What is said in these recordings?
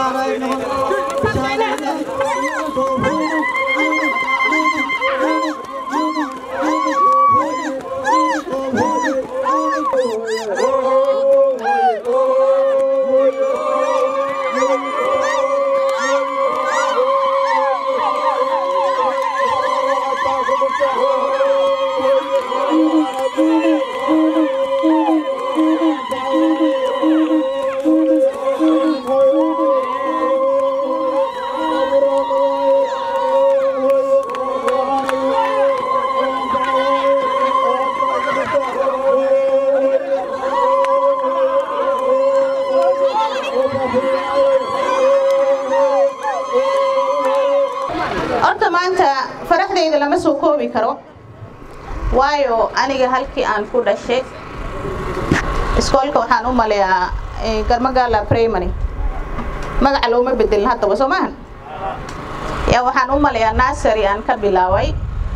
horta maanta faraxdayda lama soo koobi karo waayo aniga halkii aan ku dhashay iskoolka waxaan u maleeyaa garmagaala primary magaca looma bedelin haddaba soo maahan yaa waxaan u maleeyaa nasary aan ka bilaaway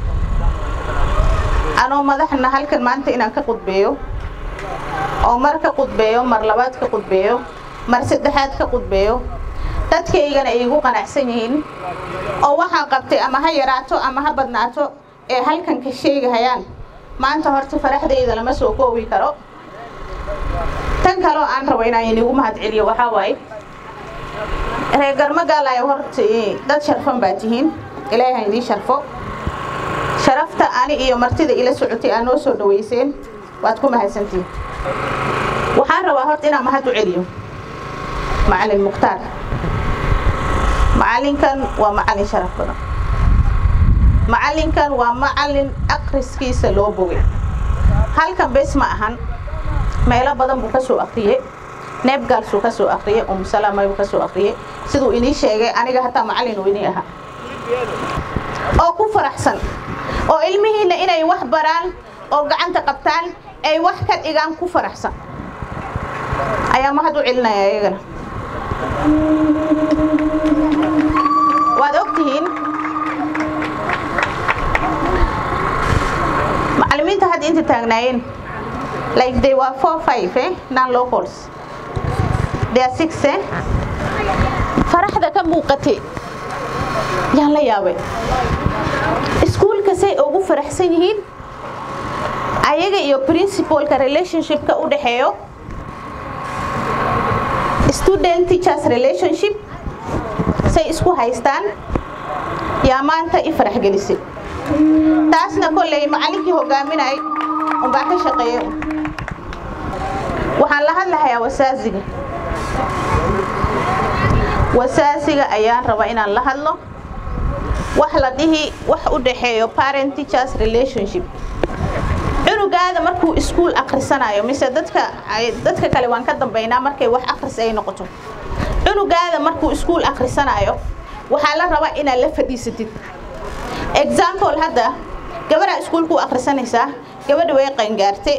anoo madaxna halkan maanta inaan ka qudbeeyo oo mar ka qudbeeyo mar labaad ka qudbeeyo mar saddexaad ka qudbeeyo dadkaygana ay igu qanacsan yihiin oo waxaan qabtay ama ha yaraato ama ha badnaato ee halkan ka sheegahayaan maanta horta faraxdayda lama soo koobi karo tan kaloo aan rabo inaan inigu mahadceliyo waxaa waaye reer garmagaalayo horta dad sharfan baa tihiin ilaahay ha idiin sharfo sharafta ani iyo martida ila socotay aa noo soo dhawayseen waad ku mahadsantihiin waxaan rabaa horta inaan mahad u celiyo macalin mukhtaar macalinkan waa macalin sharaf badan macalinkan waa macalin akhriskiisa loo bogay halkan bes ma ahan meelo badan buu ka soo akhriyey neebgaalsuu ka soo akhriyey umusalamay buu ka soo akhriyey siduu inii sheegay aniga hataa macalin uu inii ahaa oo ku faraxsan oo ilmihiinna inay wax baraan oo gacanta qabtaan ay wax ka dhigaan ku faraxsan ayaa mahad u celinaya iyagana waad og tihiin macallimiinta hadda inta taagnaayeen like they were four five eh non locals they are six eh faraxda ka muuqatay yaan la yaabay iskuulka say ugu faraxsan yihiin ayaga iyo principalka relationshipka u dhexeeyo student teachers relationship say isku haystaan yaa maanta i farax gelisay taasna kolley macallinkii hogaaminay unbaa ka shaqeeya waxaan la hadlahayaa wasaasiga wasaasiga ayaan rabaa inaan la hadlo wax la dhihi wax u dhaxeeyo parent teachers relationship cunugaada markuu iskuul akhrisanayo mise dadka dadka kale waan ka dambaynaa markay wax akhris ay noqoto cunugaada markuu iskuul akhrisanayo waxaa la rabaa inaad la fadhiisatid example hadda gabadha iskuulku akhrisanaysaa gabadha way qayngaartay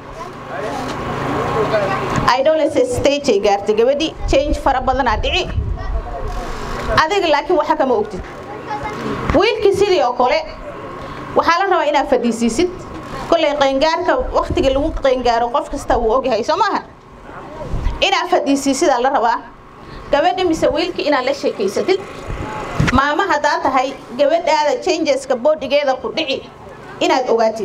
idolese stage ay gaartay gabadhi change fara badanaa dhici adiga laakiin waxa kama ogtid wiilkii sidii oo kale waxaa la rabaa inaad fadhiisiisid kolley qayngaarka waktiga lagu qayngaaro qof kasta wuu ogyahay soo maaha inaad fadhiisiisidaa la rabaa gabadha mise wiilkii inaad la sheekaysatid maama haddaa tahay gabadhaada changeska boodhigeeda ku dhici inaad ogaatid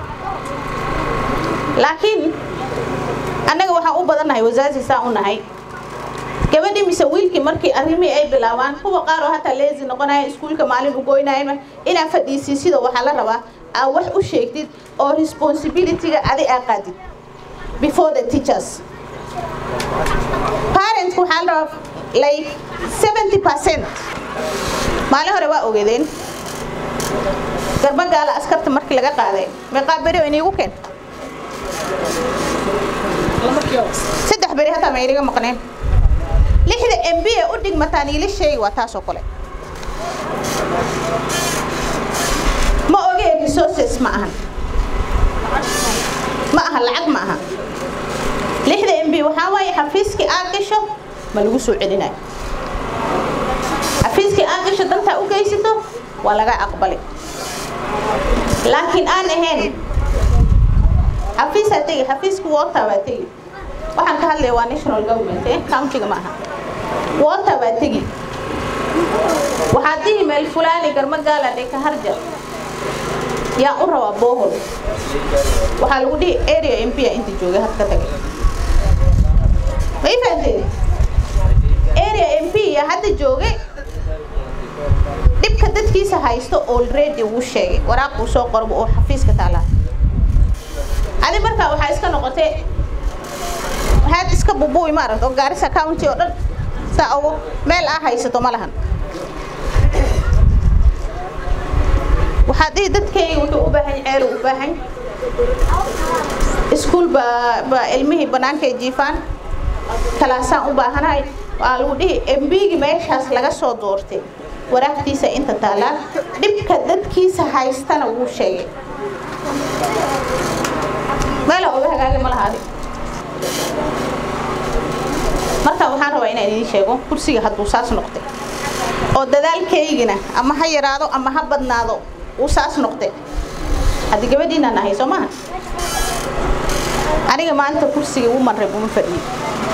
laakiin annaga waxaan u badannahay wasaasi saa u nahay gabadhii mise wiilkii markii arrimihii ay bilaabaan kuwa qaar oo hataa leesi noqonaya iskuulka maalin u goynaya inaad fadhiisiisido waxaa la rabaa aad wax u sheegtid oo responsibilityga adi aa qaadid before the teachers parents waxaa la rabaa like 70 percent maalin hore waa ogeedeen garbagaala askarta markii laga qaaday meeqaa beri oo iniigu keen saddex beri hataa ma iniga maqneen lixda m b ee u dhigmataan iila sheegi waa taasoo kale ma ogeen resources ma ahan ma aha lacag ma aha lixda m b waxaa waaye xafiiskii aad gasho ma lagu soo celinayo xafiiskii aad gasho dantaa u geysato waa laga aqbali laakiin aan ahayn xafiisaa tegi xafiiska water baa tegi waxaan ka hadlaya waa national government eh countiga ma aha water baa tegi waxaad dhihi meel fulaani garma gaaladhe ka harja yaa u rabaa bohol waxaa lagu dhihi area mp a inta joogay had ka tagay ma ii fahanteen area mp ya hadda joogay dhibka dadkiisa haysto already wuu sheegay waraaquu soo qorba oo xafiiska taalaa adi markaa waxaa iska noqotay waxaad iska bubuuy maaragta oo gaarisa county oo dhan saa ugu meel aa haysato ma lahan waxaad dhihi dadkayga wuxuu u baahan ceelu u baahan iskuul baa baa ilmihii bannaankay jiifaan kalaasaan u baahanahay waa lagu dhihi embigi meeshaas laga soo doortay waraaqtiisa inta taallaa dhibka dadkiisa haystana wuu sheegay meela oga hagaagi ma lahaadi marka waxaan rabaa inaan idiin sheego kursiga hadduu saas noqday oo dadaalkaygina ama ha yaraado ama ha badnaado uu saas noqday haddii gabadhiinaan ahay soo maaha aniga maanta kursiga uman reb uma fadhiyo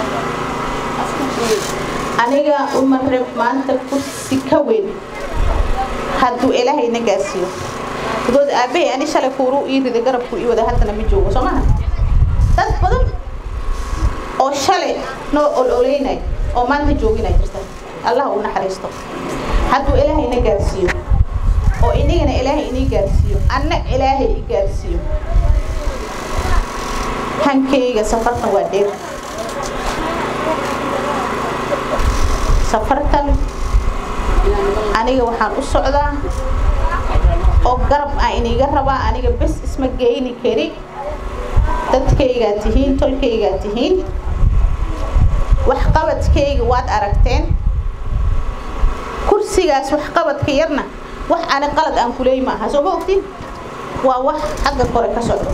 aniga uman reb maanta kursi ka weyn hadduu ilaahayna gaarsiiyo gudood aabbahay ani shalay kuuruu ii riday garabku ii wada haddana ma joogo soo maaha dad badan oo shalay noo ololeynay oo maanta jooginay jirta allah uu naxariisto hadduu ilaahayna gaarsiiyo oo inigana ilaahay inii gaarsiiyo anna ilaahay i gaarsiiyo hankayga safartan waa dheer safartan aniga waxaan u socdaa oo garab aan iniga rabaa aniga bes isma geyni kari dadkaygaa tihiin tolkaygaa tihiin waxqabadkayga waad aragteen kursigaas waxqabadka yarna wax ani qalad aan kuleey ma aha soo ma ogtiin waa wax xagga kore ka socdo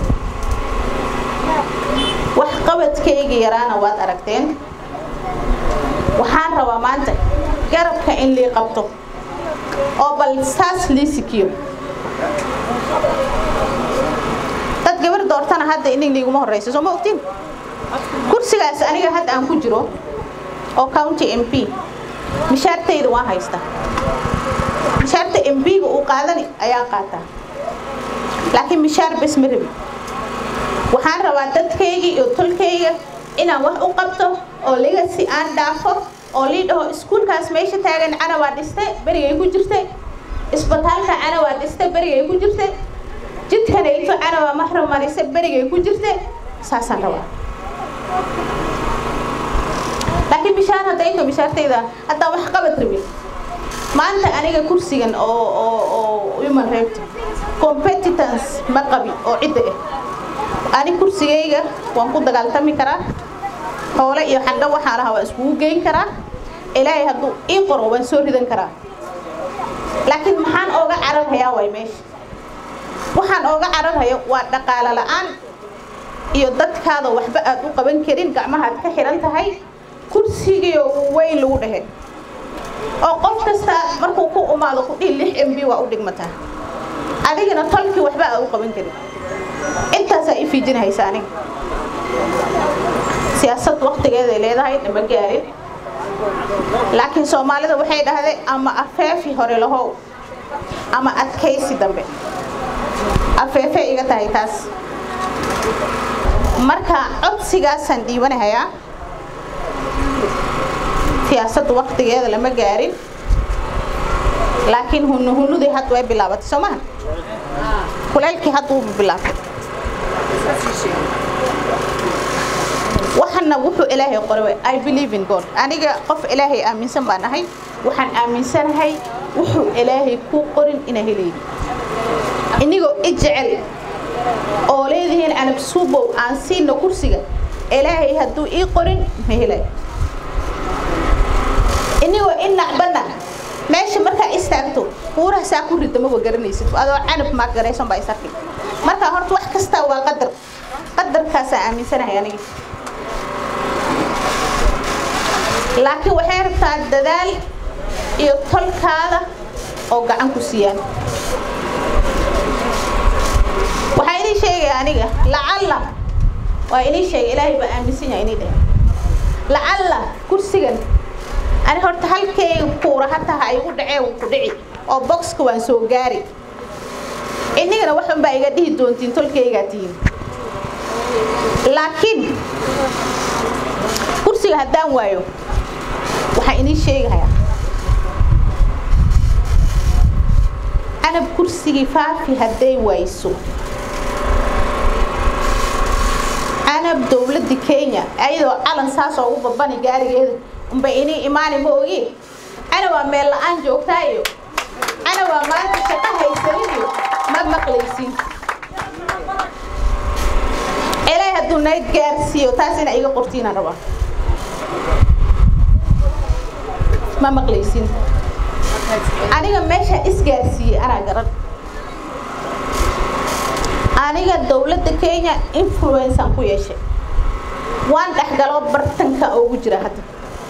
waxqabadkayga yaraana waad aragteen waxaan rabaa maanta garabka in lii qabto oo bal saas lii sikiyo dad gabar doortana hadda inig liiguma horeysa soo ma ogtiin kursigaas aniga hadda aan ku jiro oo county m p mishaartayda waan haystaa mishaarta m p-ga uu qaadani ayaa qaataa laakiin mishaar bes ma rabi waxaan rabaa dadkayga iyo tolkayga inaan wax u qabto oo liga si aan dhaafo oo lii dhaho iskuulkaas meesha taagan cana waa dhistay berigay ku jirtay isbitaalka cana waa dhistay berigay ku jirtay jidkanayto cana waa maxram marise berigay ku jirtay saasaan rabaa laakiin mishaar hadda inta mishaartayda haddaan wax qabad rabin maanta aniga kursigan oo oo oo human right competitance ma qabi oo cidda ah ani kursigayga waan ku dagaaltami karaa hoole iyo xagga waxaa lahaa waan iskugu geyn karaa ilaahay hadduu ii qoro waan soo ridan karaa laakiin maxaan ooga cararhayaa way meesha waxaan ooga cararhayo waa dhaqaale la'aan iyo dadkaada waxba aad u qaban karin gacmahaad ka xihan tahay kursigiio weyn lagu dhehe oo qof kasta markuu ku umaado ku dhihi lix m b waa u dhigmataa adigana tolkii waxba aad u qaban karin intaasaa i fiijinahaysa aniga siyaasad waktigeeday leedahay nama gaarin laakiin soomaalida waxay dhahdeen ama afeefi hore lahow ama adkaysi dambe afeefe iga tahay taas marka codsigaasaan dhiibanahayaa siyaasadda waktigeeda lama gaarin laakiin hunu hunudii hadda way bilaabatay soo maha kulaylkii hadda wuu bilaabtay waxana wuxuu ilaahay qoray i believe in god aniga qof ilaahay aaminsan baan ahay waxaan aaminsanahay wuxuu ilaahay ku qorin inaa helayni inigoo i jecel oo leedihiin anab suubow aan siina kursiga ilaahay hadduu ii qorin ma helay inigoo i nacbana meesha markaa istaagto buuraha saa ku rida maba garanaysid adoo canab maa garaysan baa isarki marka horta wax kastaa waa qadar qadarkaasaa aaminsanahay aniga laakiin waxay rabtaa dadaal iyo tolkaada oo gacan ku siiyaan waxaa inii sheegaya aniga lacalla waa inii sheegay ilaahay baa aaminsan yahay inii dheh lacalla kursigan ani horta halkayga kuura hataa ha igu dhacee wuu ku dhici oo boxka waan soo gaari inigana wax unbaa iga dhihi doontiin tolkaygaa tihiin laakiin kursiga haddaan waayo waxaan inii sheegahayaa anab kursigii faafi hadday wayso anab dowladda kenya ayadoo calan saas oo u babani gaarigeeda unbay inii imaani ma ogi ana waa meel la-aan joogtaa iyo ana waa maanta shaqo haysanin iyo ma maqlaysin ilaahay hadduu nayd gaarsiiyo taas ina iga qortiinaan rabaa ma maqlaysin aniga meesha isgaarsiiyey anaa garan aniga dowladda kenya influencean ku yeeshay waan dhexgaloo bartanka ugu jira hadda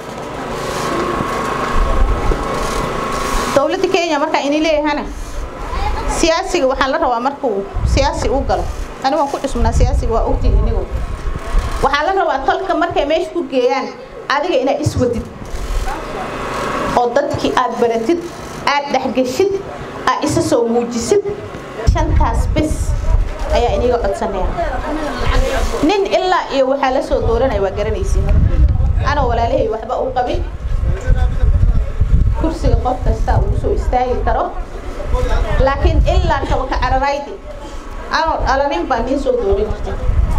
dowladda kenya markaa ini leeyahana siyaasiga waxaan la rabaa markuu siyaasi u galo ani waan ku cusubnaa siyaasiga waa ogtiin inigu waxaa la rabaa tolka markay meesha ku geeyaan adiga inaad iswadid oo dadkii aad baratid aad dhexgeshid aad isa soo muujisid shantaas bis ayaa iniga codsanaya nin ilaa iyo waxaa la soo dooranaya waa garanaysin anoo walaalahay waxba u qabin kursiga qof kasta uu soo istaagi karo laakiin ilaa kabaka cararaydi anoo dhalanin baa niin soo dooran jirta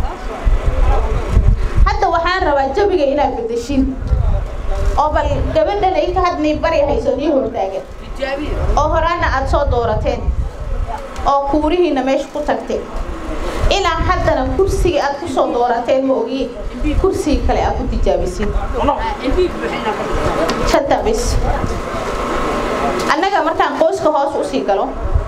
hadda waxaan rabaa jabiga inaad bedeshin oo bal gabadhan ay ka hadnay bari hayso nii hortaagan oo horaana aad soo doorateen oo kuurihiina meesha ku tagtay ilaa haddana kursigii aad ku soo doorateen ma ogi kursigii kale aad ku tijaabisin shanta bis annaga markaan qoyska hoos usii galo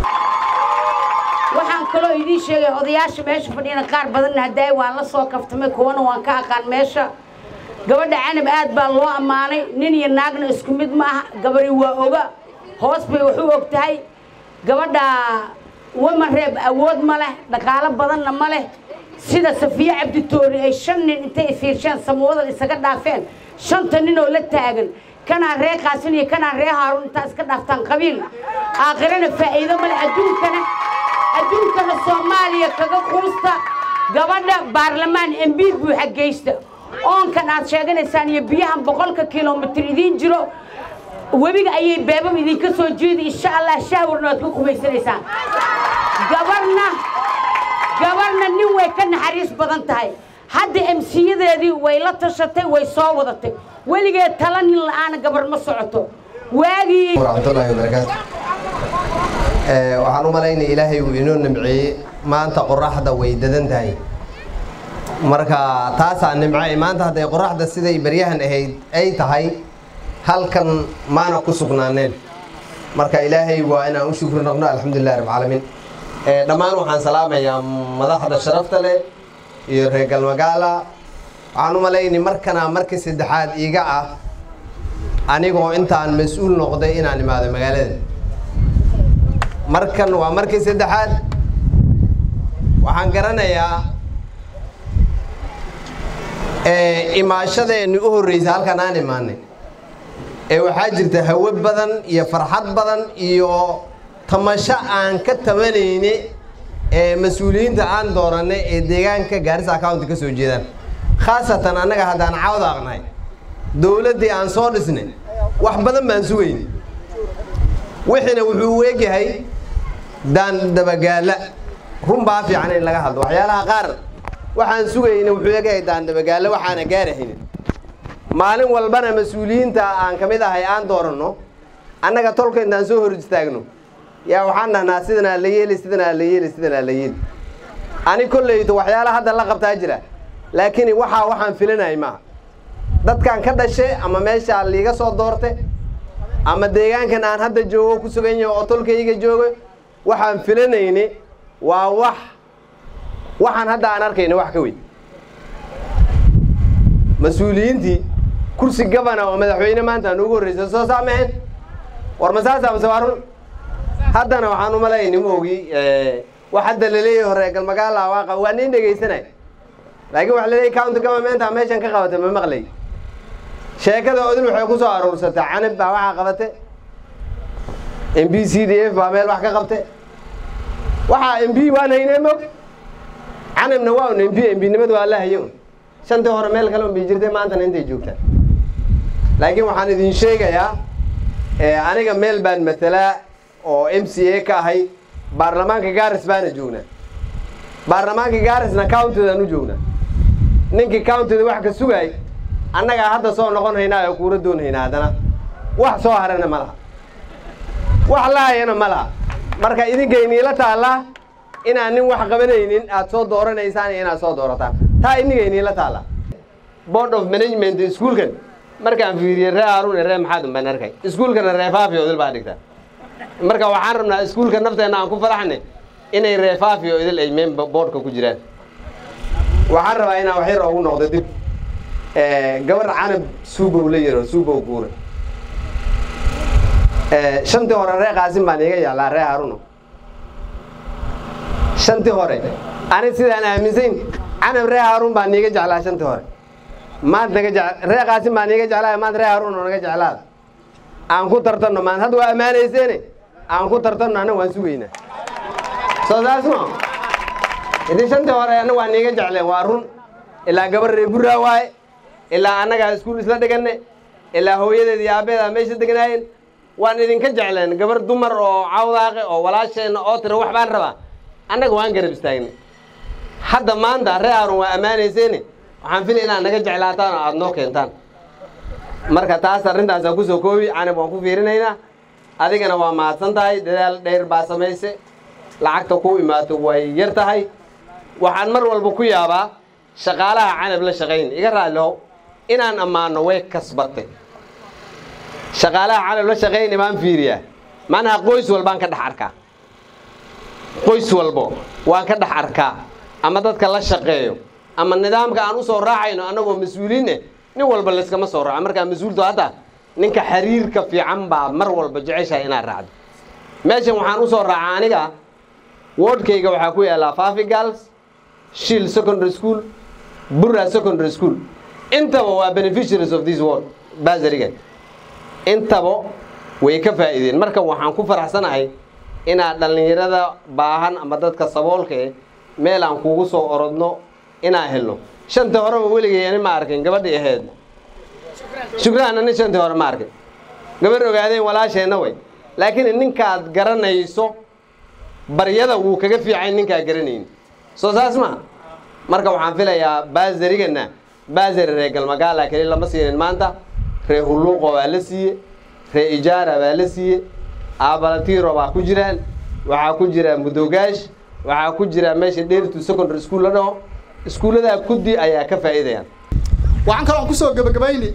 waxaan kaloo idiin sheegay odayaasha meesha fadhiyana qaar badanna haddaay waan la soo kaftamay kuwana waan ka aqaan meesha gabadha canab aad baa loo ammaanay nin iyo naagna isku mid ma aha gabari waa oga hoos bay wax u og tahay gabadha wama reeb awood ma leh dhaqaalo badanna ma leh sida safiye cabditoori ay shan nin intay fiirsheen samoodan isaga dhaafeen shanta nin oo la taagan kanaa ree qaasin iyo kanaa ree haaruun intaa iska dhaaftaan qabiil aakhirana faa'iido male adduunkana adduunkana soomaaliya kaga quusta gabadha baarlamaan embiir buuxa geysta oonkan aad sheeganaysaan iyo biyahan boqolka kilomitir idiin jiro webiga ayay beebab idinka soo jeedi insha allah shahwarna waad ku qubaysanaysaan gabarna gabarna nin way ka naxariis badan tahay hadda emsiyadeedii way la tashatay way soo wadatay weligeed tala nin la'aana gabar ma socoto waagii waraxmatullaahi wabarakaatu waxaan u malaynaya ilaahay uu inoo nimceeyey maanta qoraxda way dadan tahay marka taasaa nimcay maanta hadday qoraxda siday baryahan ahayd ay tahay halkan maana ku sugnaaneen marka ilaahay waa inaan u shukri noqno alxamdulillahi rabbilcaalamiin dhammaan waxaan salaamayaa madaxda sharafta leh iyo reer galmagaala waxaan u malaynay markanaa markii saddexaad iiga ah anigoo intaan mas-uul noqday inaan imaado magaalada markan waa markii saddexaad waxaan garanayaa imaashadeenni u horreysay halkan aan imaanay ee waxaa jirta hawo badan iyo farxad badan iyo tamasho aan ka tabanayni ee mas-uuliyiinta aan doorannay ee deegaanka gaarisa county ka soo jeedaan khaasatan annaga haddaan caawda aqnahay dowladdii aan soo dhisnay wax badan baan sugayni wixiina wuxuu u egyahay daan dabagaala run baa fiican in laga hadlo waxyaalaha qaar waxaan sugayna wuxuu egyahay daan dabagaala waxaana gaarahaynin maalin walbana mas-uuliyiinta aan ka mid ahay aan dooranno annaga tolka intaan soo hor istaagno yaa waxaan dhahnaa sidanaa la yeeli sidanaa la yeeli sidanaa la yeeli ani kollayto waxyaala hadda la qabtaa jira laakiin waxaa waxaan filanayay maaha dadkan ka dhashe ama meeshaa liiga soo doorte ama deegaankan aan hadda joogo ku sugan yahay oo tolkayga joogo waxaan filanayni waa wax waxaan hadda aan arkayna wax ka weyn mas-uuliyiintii kursi gabana oo madaxweyne maanta aan ugu horreysa soo saamaheen war masaasa mase waa run haddana waxaan u malayni ma ogi wax hadda laleeyahay hore galmagaala waaqa waa nin dhegaysanay laakiin waxa laleeyahay county governmenta meeshan ka qabata ma maqlay sheekada odil waxay ku soo aruursatay canab baa waxaa qabate m b c d f baa meel wax ka qabte waxaa m b waan haynee mog canabna waa un m b m b nimada waa la haye un shantii hore meel kale un bay jirtay maantana intay joogtaan laakiin waxaan idin sheegayaa aniga meel baan matalaa oo m c a ka ahay baarlamaanka gaaris baana joognaa baarlamaanka gaarisna countydaan u joognaa ninkii countyda wax ka sugaay annagaa hadda soo noqon haynaa oo kuura doon haynaa haddana wax soo harana ma laha wax la hayana ma laha marka idinkaynila taallaa inaan nin wax qabanaynin aad soo dooranaysaan iyo inaad soo doorataan taa idinkaynila taallaa board of management iskuolkan markaan fiiriyey ree haarun ree maxaad unbaan arkay iskuolkana reefaafi odil baa dhigtaa marka waxaan rabnaa iskuolka nafteenna aan ku faraxnay inay reefaafi oo idil ay meen boardka ku jiraan waxaan rabaa inaan wax yar ugu noqdo dib gabar canab suubow la yaro suubow guure shantii hore ree qaasim baan iiga jeclaa ree haruno shantii hore ani sidaan aaminsayn canab ree haarun baan iiga jeclaa shantii hore maanta naga je ree qaasim baan iiga jeclaa maanta ree haruun oo naga jeclaada aan ku tartanno maanta hadda waa ammaanayseene aan ku tartanno anna waan sugaynaa soo saas ma idin shantii hore anna waan iiga jecleen waa run ilaa gabar ree burraa waaye ilaa annagaa iskuul isla dhiganne ilaa hooyadeed iyo aabbeedaa meesha degnaayeen waan idinka jecleen gabar dumar oo cawdaaqe oo walaasheenna oo tira wax baan rabaa annaga waan garab istaagnay hadda maanta ree haarun waa ammaanayseene waxaan filay inaad naga jeclaataan oo aada noo keentaan marka taas arrintaasaan kusoo koobi canab waan ku fiirinaynaa adigana waa mahadsan tahay dadaal dheer baa samayse lacagta ku imaato way yar tahay waxaan mar walba ku yaabaa shaqaalaha canab la shaqayn iga raallihow inaan ammaano way kasbatay shaqaalaha canab la shaqayni baan fiiriyaa macnaha qoys walbaan ka dhex arkaa qoys walbo waan ka dhex arkaa ama dadka la shaqeeyo ama nidaamka aan u soo raacayno annagoo mas-uuliin eh nin walba layskama soo raaco markaa mas-uulto hadda ninka xiriirka fiican baa mar walba jeceshahay inaad raacdo meeshan waxaan u soo raacaa aniga wordkayga waxaa ku yaallaa fafi gals shield secondary school burra secondary school intaba waa beneficiaries of this world basarigan intaba way ka faa'iideen marka waxaan ku faraxsanahay inaad dhallinyarada baahan ama dadka saboolka eh meel aan kugu soo orodno inaan helno shantii horeba weligay ani ma arkin gabadhii ahayd shukraan ani shantii hore ma arkin gabadh ogaadeen walaasheenna way laakiin ninkaad garanayso baryada wuu kaga fiicay ninkaa garanayni soo saas maha marka waxaan filayaa baasarigana baasari ree galmagaala keli lama siinin maanta ree hulluuqo baa la siiye ree ijaara baa la siiye aabalatiiro baa ku jiraan waxaa ku jira mudogaash waxaa ku jira meesha dheertu secondary school la dhaho iskuulladaa kuddi ayaa ka faa'iidayaan waxaan kaloo kusoo gabagabayni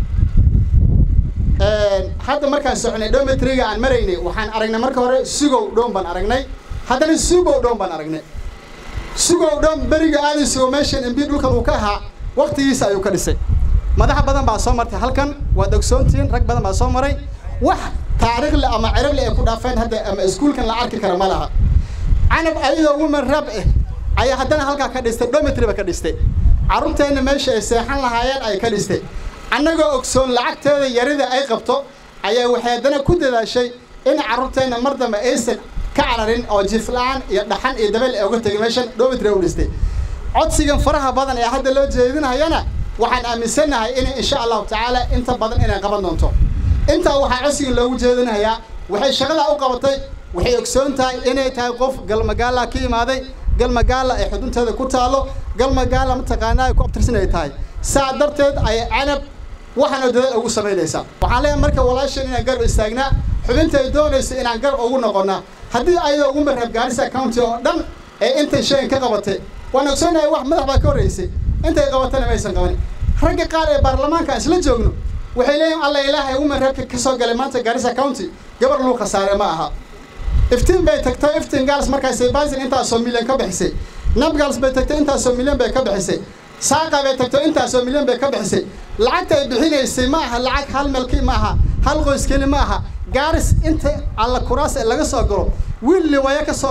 hadda markaan soconay dometriga aan maraynay waxaan aragnay marka hore sugow dhoon baan aragnay haddana sugow dhoon baan aragnay sugow dhoon beriga aadan sugo meeshan imbi dhulkan uu ka ahaa waktigiisa ayuu ka dhisay madaxa badan baa soo martay halkan waad ogsoontihiin rag badan baa soo maray wax taariikhle ama ciragle ay ku dhaafeen hadda ama iskuulkan la arki kara ma laha canab ayadoo woman rab eh ayaa haddana halkaa ka dhistay dometry ba ka dhistay carruurteenna meesha ay seexan lahaayeen ay ka dhistay annagoo ogsoon lacagteeda yarida ay qabto ayaa waxay haddana ku dadaashay in carruurteenna mar dambe aysan ka cararin oo jifla-aan iyo dhaxan iyo dabeel ay uga tegay meeshan dometry u dhistay codsigan faraha badan ee hadda loo jeedinayana waxaan aaminsannahay inay insha allahu tacaala inta badan inay qaban doonto intaa waxaa codsigan loogu jeedinayaa waxay shaqadaa u qabatay waxay ogsoon tahay inay tahay qof galmagaala ka imaaday galmagaala ay xudunteeda ku taalo galmagaala mataqaanaa ay ku abtirsan ay tahay saa darteed ay canab waxaana dadaal ugu samaynaysaa waxaan leeyahay marka walaashan inaan garab istaagnaa xubinta ay doonaysa inaan garab ugu noqonnaa haddii ayadoo ugu marreeb gaarisa county oo dhan ee intay shayan ka qabatay waan ogsoonahay wax madax baa ka horreysay intay qabatana maysan qabanin ragga qaar ee baarlamaanka aan isla joogno waxay leeyihin alla ilaahay ugu marreebka ka soo galay maanta gaarisa county gabar luu khasaare ma aha iftiin bay tagtay iftiin gaals markaasay basin intaasoo milyan ka bixisay nabgals bay tagtay intaasoo milyan bay ka bixisay saaqa bay tagtay intaasoo milyan bay ka bixisay lacagta ay bixinaysay ma aha lacag hal melki ma aha hal qoys keli ma aha gaaris inta alla kuraas ee laga soo galo wiil liwaya ka soo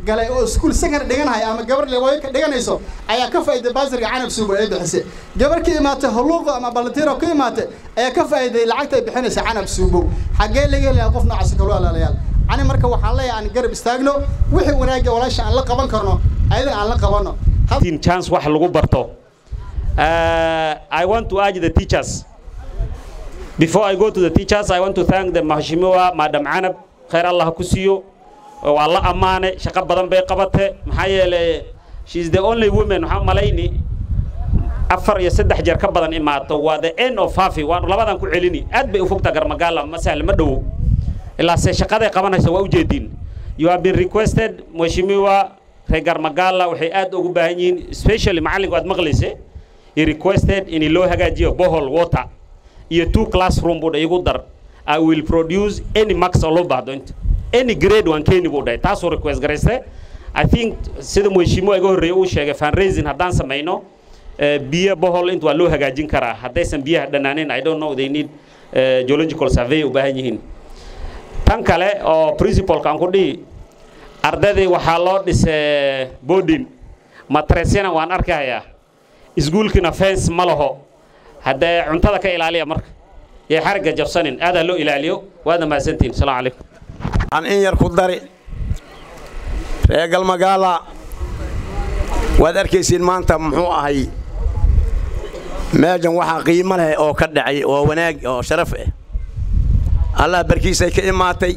galay oo iskuul second dhiganaya ama gabar lewaayo ka dhiganayso ayaa ka faa'iiday baasirka canab suubo ee bixisay gabar ka imaatay huluuqo ama balantiro ka imaatay ayaa ka faa'iiday lacagta ay bixinaysa canab suubo xaggee laga helayaa qof noocaas kale walaalayaal ani marka waxaan leeyahay aan garab istaagno wixii wanaagga walaasha aan la qaban karno ayadan aan la qabanno chance wax lagu barto uh, I want to urge the teachers before I go to the teachers I want to thank the Mahashimiwa Madam Anab khair Allah ku siiyo waa la ammaanay shaqo badan bay qabatay maxaa yeelay she is the only woman waxaan malayni afar iyo saddex jeer ka badan imaato waa the end of hafi waanu labadan ku celini aad bay u fogtaa garmagaala ma sahl ma dhowo ilaa se shaqaday qabanaysa waa ujeediin you have been requested Mheshimiwa reer garmagaala waxay aad ugu baahan yihiin especially macallinka aad maqlayse he requested in loo hagaajiyo bohol water iyo two classroom buu igu dar I will produce any marks oo loo baahdo inta any grade waan keeni buu dhahay taasuu request garayste I think sida mheshimiwa iga horreeyay uu sheegay fundraising haddaan samayno biyo bohol inta waa loo hagaajin karaa haddaysan biyaha dhanaanin I don't know they need uh, geological survey u baahan yihiin tan kale oo principalka aan ku dhihi ardaydii waxaa loo dhisay boarding matresyana waan arkahayaa iskuulkina fence ma laho haddee cuntada ka ilaaliya marka yay xarigga jabsanin aadaa loo ilaaliyo waadna mahadsantihin asalaamu calaykum aan in yar ku dari reer galmagaala waad arkaysiin maanta muxuu ahay meejan waxaa qiimo leh oo ka dhacay oo wanaag oo sharaf ah allah barkiisay ka imaatay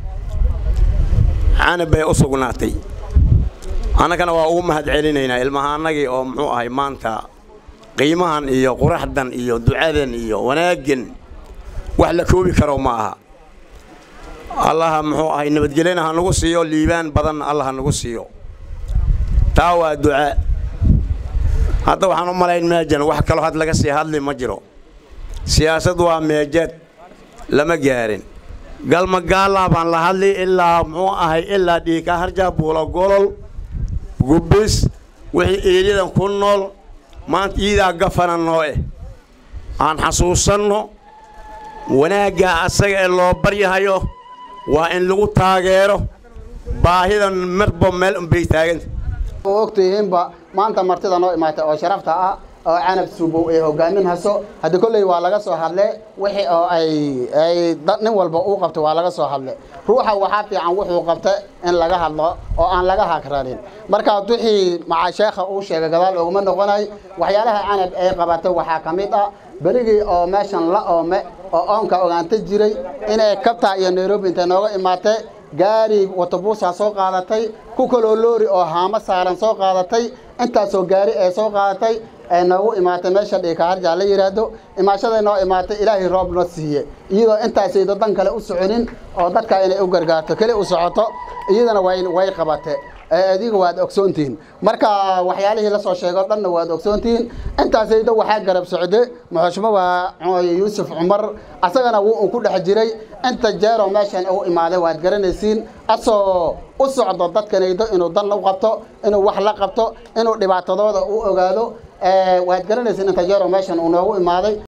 canab bay u sugnaatay annagana waa ugu mahad celinaynaa ilmahaannagii oo muxuu ahay maanta qiimahan iyo quraxdan iyo ducadan iyo wanaaggan wax la koobi karo ma aha allaha muxuu ahay nabadgelyana ha nagu siiyo liibaan badanna allah ha nagu siiyo taa waa duca hadda waxaan u malayn meejan wax kaloo had laga sii hadli ma jiro siyaasad waa meejad lama gaarin galmagaala baan la hadli ilaa muxuu ahay ilaa dhiika harja buulo golol gubbis wixii eedyadan ku nool maanta iidaa gafana noo eh aan xasuusanno wanaaggaa asaga ee loo baryahayo waa in lagu taageero baahidan marba meel unbay taaganta ogtihiinba maanta martida noo imaatay oo sharafta ah oo canab suubow ay hogaamin haso hadda kolley waa laga soo hadle wixii oo ay ay nin walba uu qabtay waa laga soo hadle ruuxa waxaa fiican wuxuu qabta in laga hadlo oo aan laga hakranin marka wixii macaa sheekha uu sheegay gadaal oguma noqonay waxyaalaha canab ay qabatay waxaa ka mid ah berigii oo meeshan la oome oo oonka ogaanta jiray inay kabta iyo nairobi intay nooga imaatay gaari watabuusaa soo qaadatay ku kaloo loori oo haamo saaran soo qaadatay intaasoo gaari ee soo qaadatay ee noogu imaatay meesha dhiika harjaa la yidhaahdo imaashaday noo imaatay ilaahay roob na siiye iyadoo intaasayda dan kale u soconin oo dadka inay u gargaarto keli u socoto iyadana way way qabate adiga waad ogsoontihiin marka waxyaalihii la soo sheego dhanna waad ogsoontihiin intaasayda waxaa garab socde muxushmaba yuusuf cumar asagana wuu ku dhex jiray inta jeero meeshan u imaaday waad garanaysiin asoo u socdo dadkanaydo inuu dan u qabto inuu wax la qabto inuu dhibaatadooda u ogaado waad garanaysiin inta jeero meeshan uu noogu imaaday